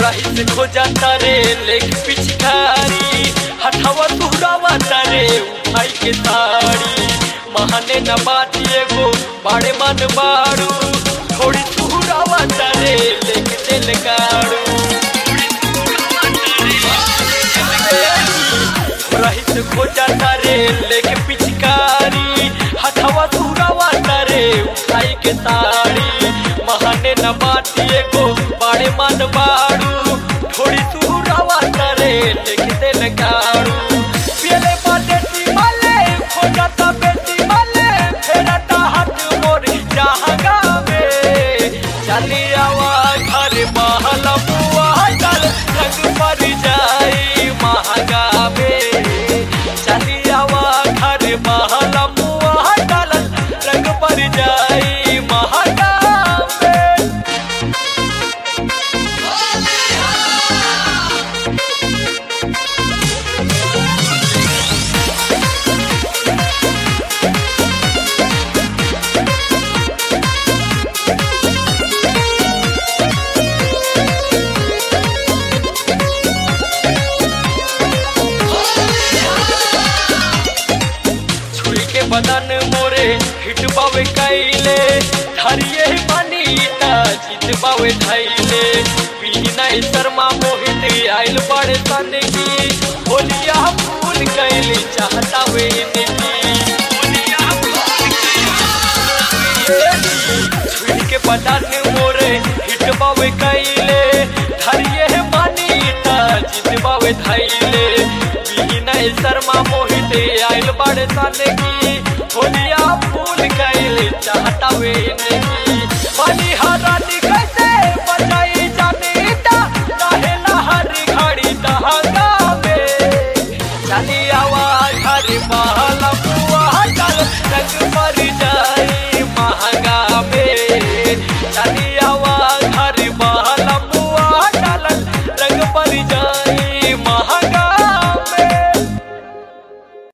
रही से खो जाता रे लेक पिचकारी हथवा तुहरावा तारे उठाई के ताड़ी महाने न बात एगो बाड़े मन बाड़ू थोड़ी तुहरावा तारे लेक दिल गाड़ू रही से खो जाता रे लेके पिचकारी हथवा तुहरावा तारे उठाई के ताड़ी महाने न बात एगो बाड़े मन बाड़ू थोड़ी तुहरावा तारे लेके दिल गाड़ू पियले बाटे माले खो जाता बेटी माले फेरता हाथ मोर जहाँ गावे चली आवा घर महल बुआ चल रंग पर जाई महागावे चली आवा घर महल बुआ चल रंग पर जाई महागावे छुई के बदन मोरे हिट बावे कैले धरिए पानी ता जीत बावे धैले पीनाई शर्मा मोहित आइल बड़े सन की होलिया फूल कैली चाहता वे इनकी छुई के बदन मोरे हिट बावे कैले धरिए पानी ता जीत बावे धैले पीनाई शर्मा मोहित आइल बड़े सन की होलिया फूल कैल चाहता वे इनकी पानी हरा